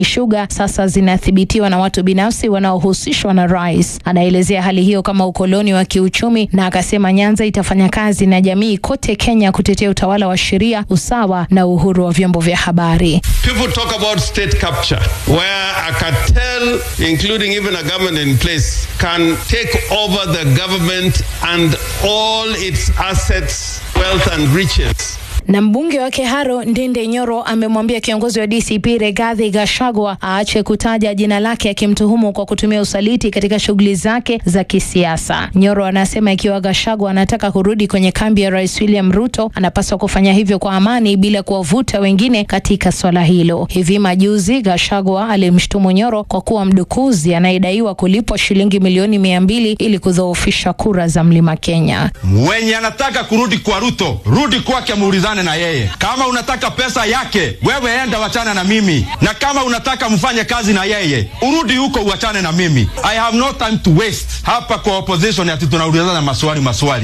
Sugar sasa zinathibitiwa na watu binafsi wanaohusishwa na rais. Anaelezea hali hiyo kama ukoloni wa kiuchumi na akasema Nyanza itafanya kazi na jamii kote Kenya kutetea utawala wa sheria, usawa na uhuru wa vyombo vya habari. People talk about state capture, where a cartel, including even a government in place, can take over the government and all its assets, wealth, and riches. Na mbunge wa Keharo Ndinde Nyoro amemwambia kiongozi wa DCP Rigathi Gachagua aache kutaja jina lake akimtuhumu kwa kutumia usaliti katika shughuli zake za kisiasa. Nyoro anasema ikiwa Gachagua anataka kurudi kwenye kambi ya Rais William Ruto, anapaswa kufanya hivyo kwa amani bila kuwavuta wengine katika swala hilo. Hivi majuzi Gachagua alimshtumu Nyoro kwa kuwa mdukuzi anayedaiwa kulipwa shilingi milioni mia mbili ili kudhoofisha kura za Mlima Kenya. Mwenye anataka kurudi kwa Ruto, rudi kwake, muulizane na yeye. Kama unataka pesa yake, wewe enda wachana na mimi, na kama unataka mfanye kazi na yeye, urudi huko uachane na mimi. I have no time to waste hapa kwa opposition, ati tunaulizana maswali maswali.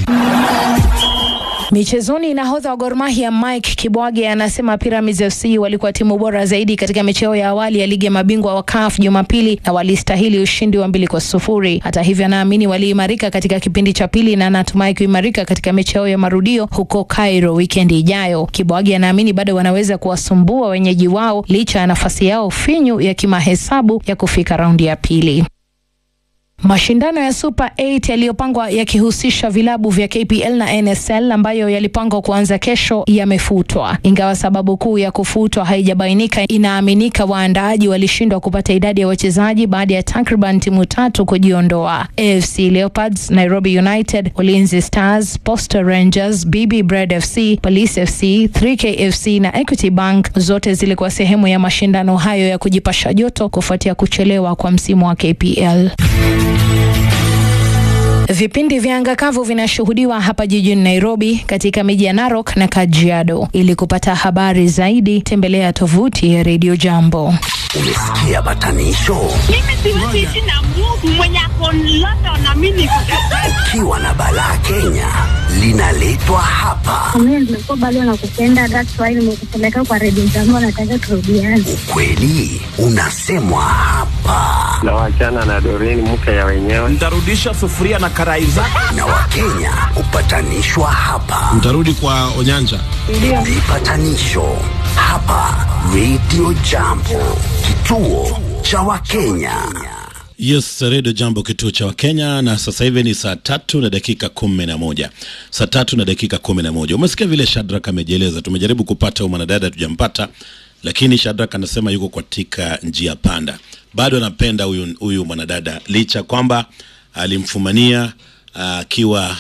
Michezoni, nahodha wa Gor Mahia Mike Kibwage anasema Pyramids FC walikuwa timu bora zaidi katika mechi yao ya awali ya ligi ya mabingwa wa CAF Jumapili na walistahili ushindi wa mbili kwa sufuri. Hata hivyo, anaamini waliimarika katika kipindi cha pili na anatumai kuimarika katika mechi yao ya marudio huko Cairo wikendi ijayo. Kibwage anaamini bado wanaweza kuwasumbua wenyeji wao licha ya nafasi yao finyu ya kimahesabu ya kufika raundi ya pili. Mashindano ya Super 8 yaliyopangwa yakihusisha vilabu vya KPL na NSL ambayo yalipangwa kuanza kesho yamefutwa. Ingawa sababu kuu ya kufutwa haijabainika, inaaminika waandaaji walishindwa kupata idadi ya wachezaji baada ya takriban timu tatu kujiondoa. AFC Leopards, Nairobi United, Ulinzi Stars, Posta Rangers, BB Bread FC, Police FC, 3K FC na Equity Bank zote zilikuwa sehemu ya mashindano hayo ya kujipasha joto kufuatia kuchelewa kwa msimu wa KPL. Vipindi vya anga kavu vinashuhudiwa hapa jijini Nairobi, katika miji ya Narok na Kajiado. Ili kupata habari zaidi, tembelea tovuti ya Radio Jambo. Umesikia batanisho? Mimi siwezi ishi na Mungu mwenye ako London na mimi niko Ukiwa na balaa Kenya linaletwa hapa. Mimi nimekuwa bado nakupenda, that's why nimekupeleka kwa redio zangu, nataka turudiane. Ukweli unasemwa hapa, na wachana na Doreen mke ya wenyewe. Ntarudisha sufuria na karai zako. na Wakenya hupatanishwa hapa. Mtarudi kwa Onyanja. Vipatanisho hapa Radio Jambo, kituo cha Wakenya. Yes, redio Jambo, kituo cha Wakenya, na sasa hivi ni saa tatu na dakika kumi na moja saa tatu na dakika kumi na moja Umesikia vile Shadrack amejieleza. Tumejaribu kupata huyu mwanadada, tujampata, lakini Shadrack anasema yuko katika njia panda, bado anapenda huyu huyu mwanadada licha kwamba alimfumania akiwa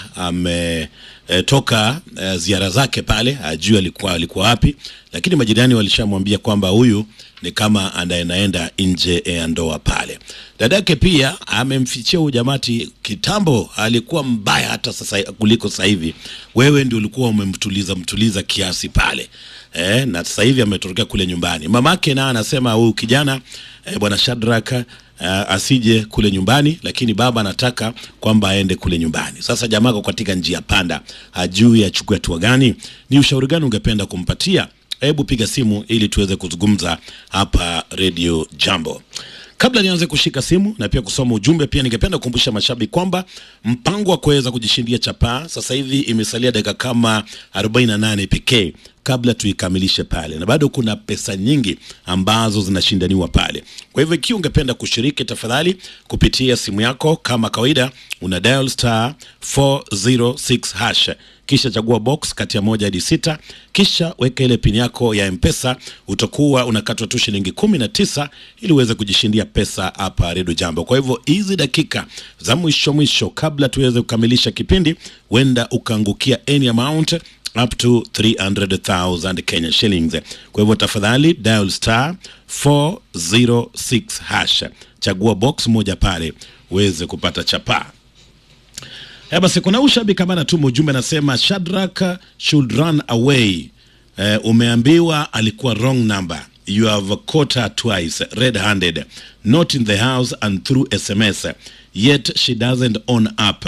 ametoka uh, ziara zake pale, ajui alikuwa alikuwa wapi, lakini majirani walishamwambia kwamba huyu ni kama anaenda nje ya ndoa pale. Dadake pia amemfichia huyu jamati kitambo, alikuwa mbaya hata sasa kuliko sasa hivi. Wewe ndio ulikuwa umemtuliza mtuliza kiasi pale eh, na sasa hivi ametokea kule nyumbani. Mamake na anasema huyu kijana eh, bwana Shadrack uh, asije kule nyumbani, lakini baba anataka kwamba aende kule nyumbani. Sasa jamaa ako katika njia panda, hajui achukue hatua gani. Ni ushauri gani ungependa kumpatia? Hebu piga simu ili tuweze kuzungumza hapa Radio Jambo. Kabla nianze kushika simu na pia kusoma ujumbe, pia ningependa kukumbusha mashabiki kwamba mpango wa kuweza kujishindia chapaa sasa hivi imesalia dakika kama 48 pekee kabla tuikamilishe pale, na bado kuna pesa nyingi ambazo zinashindaniwa pale. Kwa hivyo ikiwa ungependa kushiriki, tafadhali kupitia simu yako kama kawaida, una dial star 406 hash kisha chagua box kati ya moja hadi sita, kisha weka ile pini yako ya Mpesa. Utakuwa unakatwa tu shilingi kumi na tisa ili uweze kujishindia pesa hapa Redio Jambo. Kwa hivyo hizi dakika za mwisho mwisho, kabla tuweze kukamilisha kipindi, huenda ukaangukia any amount up to 300,000 Kenya shillings. Kwa hivyo tafadhali dial star 406 hash, chagua box moja pale uweze kupata chapaa. Eh, basi kuna ushabiki kama anatuma ujumbe anasema Shadrack should run away. Eh, umeambiwa alikuwa wrong number. You have caught her twice red handed not in the house and through SMS yet she doesn't own up.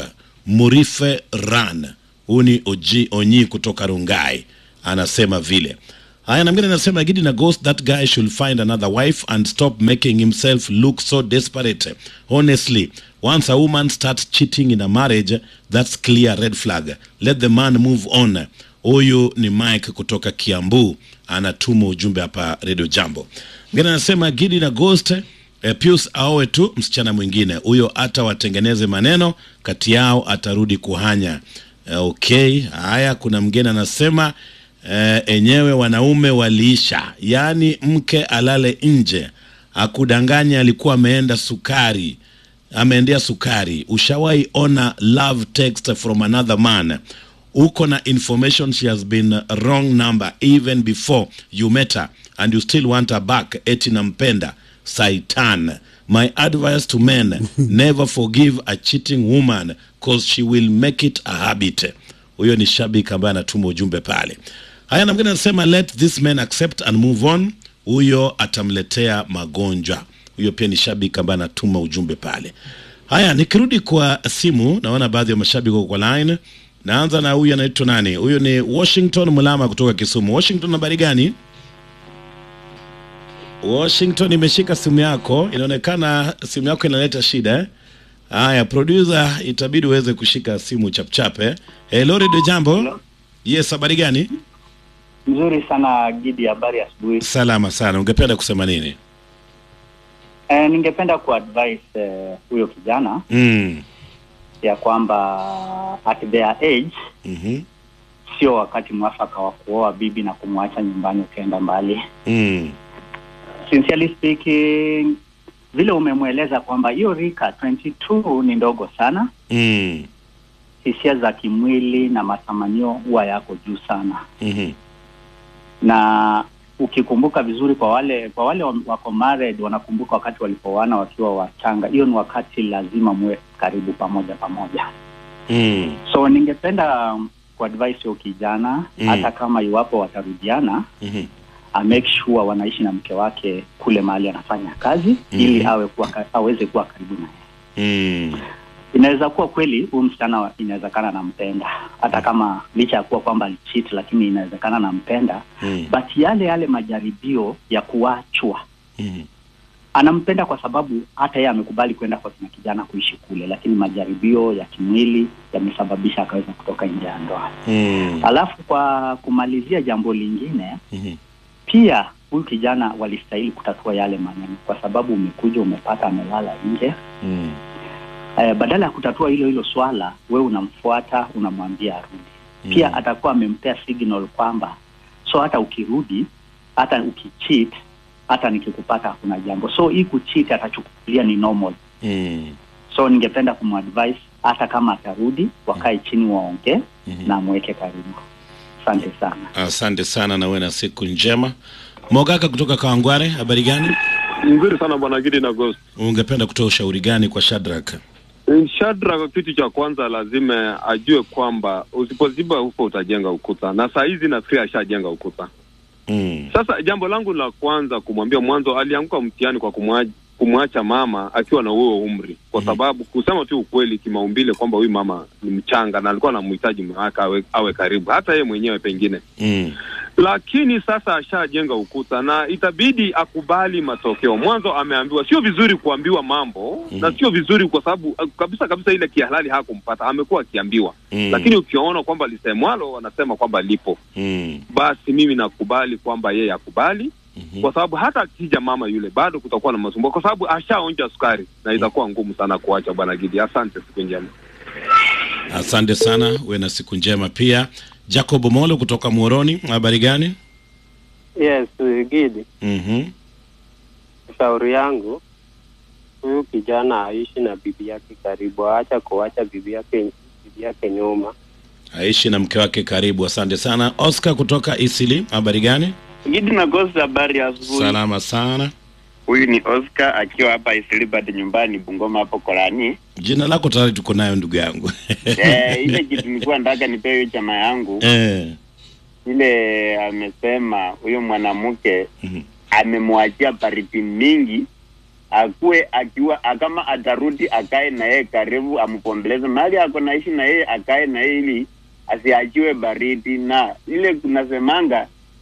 Murife run. Huu ni Oji Onyi kutoka Rungai anasema vile. Haya, na mwingine anasema Gidi na Ghost, that guy should find another wife and stop making himself look so desperate. Honestly, once a woman starts cheating in a marriage, that's clear red flag. Let the man move on. Huyu ni Mike kutoka Kiambu, anatuma ujumbe hapa Radio Jambo. Mwingine anasema Gidi na Ghost E, Pius aowe tu msichana mwingine huyo, hata watengeneze maneno kati yao, atarudi kuhanya. E, okay. Haya, kuna mgeni anasema e, enyewe wanaume waliisha, yaani mke alale nje, akudanganya alikuwa ameenda sukari, ameendea sukari. Ushawahi ona love text from another man uko na information she has been wrong number even before you met her and you still want her back, eti nampenda Saitan. My advice to men never forgive a cheating woman cause she will make it a habit. Huyo ni shabiki ambaye anatuma ujumbe pale. Haya, na mwingine anasema let this man accept and move on. Huyo atamletea magonjwa. Huyo pia ni shabiki ambaye anatuma ujumbe pale. Haya, nikirudi kwa simu, naona baadhi ya mashabiki wako kwa line. Naanza na huyu anaitwa nani? Huyu ni Washington Mulama kutoka Kisumu. Washington, habari gani? Washington, imeshika simu yako, inaonekana simu yako inaleta shida eh? Haya, producer, itabidi uweze kushika simu chapchape. Hello, Radio Jambo. Yes, habari gani? Mzuri sana Gidi, habari asubuhi. Salama sana. Ungependa kusema nini? Eh, ningependa kuadvise eh, huyo kijana Mm. ya kwamba at their age Mhm. sio wakati mwafaka wa kuoa bibi na kumwacha nyumbani ukienda mbali. Mm. Sincerely speaking, vile umemweleza kwamba hiyo rika 22 ni ndogo sana, Mm. hisia za kimwili na matamanio huwa yako juu sana, Mhm. na ukikumbuka vizuri, kwa wale kwa wale wa- wako married wanakumbuka wakati walipoana wakiwa wachanga, hiyo ni wakati lazima muwe karibu pamoja pamoja. Mm. So ningependa um, kuadvise huyo kijana Mm. hata kama iwapo watarudiana Mhm. a make sure wanaishi na mke wake kule mahali anafanya kazi Mhm. ili awe kuwa, ka- aweze kuwa karibu naye. Mm. Inaweza kuwa kweli huyu msichana wa- inawezekana anampenda hata kama licha ya kuwa kwamba alicheat, lakini inawezekana anampenda Mm. but yale yale majaribio ya kuachwa Mhm. anampenda kwa sababu hata yeye amekubali kwenda kwa kina kijana kuishi kule, lakini majaribio ya kimwili yamesababisha akaweza kutoka nje ya ndoa. Mm. Alafu kwa kumalizia jambo lingine, Mhm. pia huyu kijana walistahili kutatua yale maneno, kwa sababu umekuja umepata amelala nje Mm. eh, badala ya kutatua hilo hilo swala, wewe unamfuata unamwambia arudi. Pia atakuwa amempea signal kwamba so hata ukirudi, hata ukicheat, hata nikikupata hakuna jambo. So hii kucheat atachukulia ni normal. Mm. So ningependa kumadvise hata kama atarudi, wakae chini waongee na amweke karibu. Asante sana. Asante sana na uwe na siku njema. Mogaka kutoka Kawangware, habari gani? Nzuri sana bwana Gidi na Ghost. Ungependa kutoa ushauri gani kwa Shadrack? Shadrack, kitu cha kwanza lazima ajue kwamba usipoziba ufa utajenga ukuta, na saa hizi nafikiri ashajenga ukuta. Mm. Sasa jambo langu la kwanza kumwambia, mwanzo alianguka mtihani kwa kumwacha kumwacha mama akiwa na huo umri, kwa sababu kusema tu ukweli, kimaumbile kwamba huyu mama ni mchanga na alikuwa anamhitaji mume wake awe, awe karibu, hata yeye mwenyewe pengine Mm. lakini sasa ashajenga ukuta na itabidi akubali matokeo. Mwanzo ameambiwa, sio vizuri kuambiwa mambo Mhm. na sio vizuri kwa sababu uh, kabisa kabisa ile kihalali hakumpata, amekuwa akiambiwa Mm. lakini ukiona kwamba lisemwalo wanasema kwamba lipo, Mm. basi mimi nakubali kwamba yeye akubali Mhm. kwa sababu hata akija mama yule bado kutakuwa na masumbuko, kwa sababu ashaonja sukari na itakuwa ngumu sana kuacha. Bwana Gidi, asante, siku njema. Asante sana, uwe na siku njema pia. Jacob Molo kutoka Muoroni, habari gani? Yes, Gidi, Mhm. shauri yangu huyu kijana aishi na bibi yake karibu, aacha kuacha bibi yake bibi yake nyuma. Aishi na mke wake karibu. Asante sana. Oscar kutoka Isili, habari gani? Gidi na Ghost, habari ya asubuhi. Salama sana. Huyu ni Oscar akiwa hapa Isilibad nyumbani Bungoma hapo Korani. Jina lako tayari tuko nayo ndugu yangu. eh, ile kitu nilikuwa nataka nipewe hiyo chama yangu Eh. ile amesema huyo mwanamke amemwachia baridi mingi akuwe akiwa kama atarudi akae na yeye karibu ampombeleze mahali ako naishi na yeye akae na yeye ili asiachiwe baridi na ile kunasemanga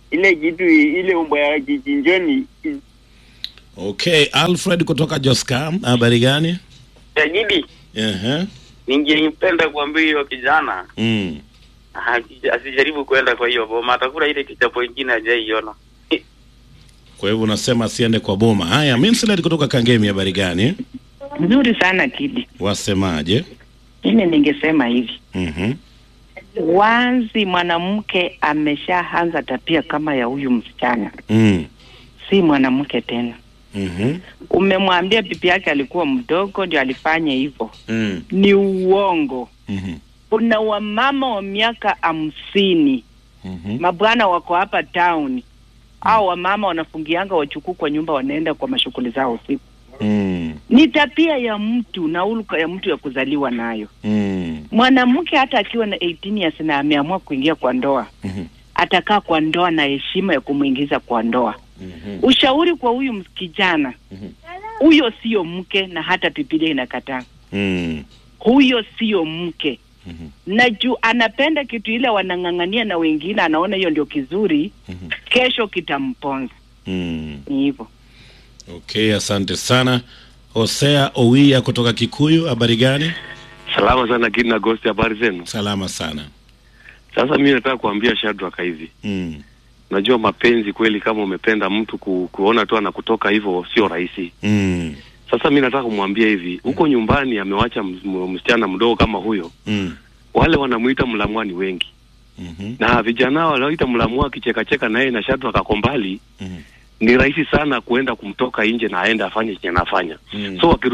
ile kitu ile umbo ya kichinjoni Okay, Alfred kutoka Joska, habari gani? Tajidi, Ehe. ningependa kuambia hiyo kijana Mm. ha- asijaribu kwenda kwa hiyo boma, atakula ile kichapo ingine hajaiona. Kwa hivyo unasema asiende kwa boma. Haya, Minslet kutoka Kangemi, habari gani? Nzuri sana Kidi. Wasemaje? Mimi ningesema hivi, Mhm. wazi mwanamke ameshaanza tabia kama ya huyu msichana, Mm. si mwanamke tena. Mhm. Umemwambia bibi yake alikuwa mdogo ndio alifanya hivyo, Mm. ni uongo. Mhm. Kuna wamama wa miaka hamsini Mhm. mabwana wako hapa town, au wamama wanafungianga wachukuu kwa nyumba, wanaenda kwa mashughuli zao usiku. Mm. Ni tabia ya mtu na uluka ya mtu ya kuzaliwa nayo. Mm. Mwanamke hata akiwa na 18 years na ameamua kuingia kwa ndoa, Mhm. atakaa kwa ndoa na heshima ya kumwingiza kwa ndoa. Mhm. Ushauri kwa huyu ms- kijana, Mhm. huyo sio mke, na hata Biblia inakataa Mm. huyo sio mke na juu anapenda kitu ile wanang'ang'ania na wengine, anaona hiyo ndio kizuri, kesho kitamponza. Mm. Ni hivyo. Okay, asante sana. Hosea Owia kutoka Kikuyu, habari gani? Salama sana Kid na Ghost, habari zenu? Salama sana. Sasa mimi nataka kuambia Shadrack hivi. Mm. Najua mapenzi kweli, kama umependa mtu ku, kuona tu anakutoka hivyo sio rahisi. Mm. Sasa mimi nataka kumwambia hivi, huko nyumbani amewacha ms- m- msichana mdogo kama huyo, Mm. wale wanamuita mlamwa ni wengi Mhm. na vijana wanaoita mlamwa akichekacheka na yeye na Shadrack ako mbali Mhm. ni rahisi sana kuenda kumtoka nje na aende afanye chenye anafanya Mm. so wakirudi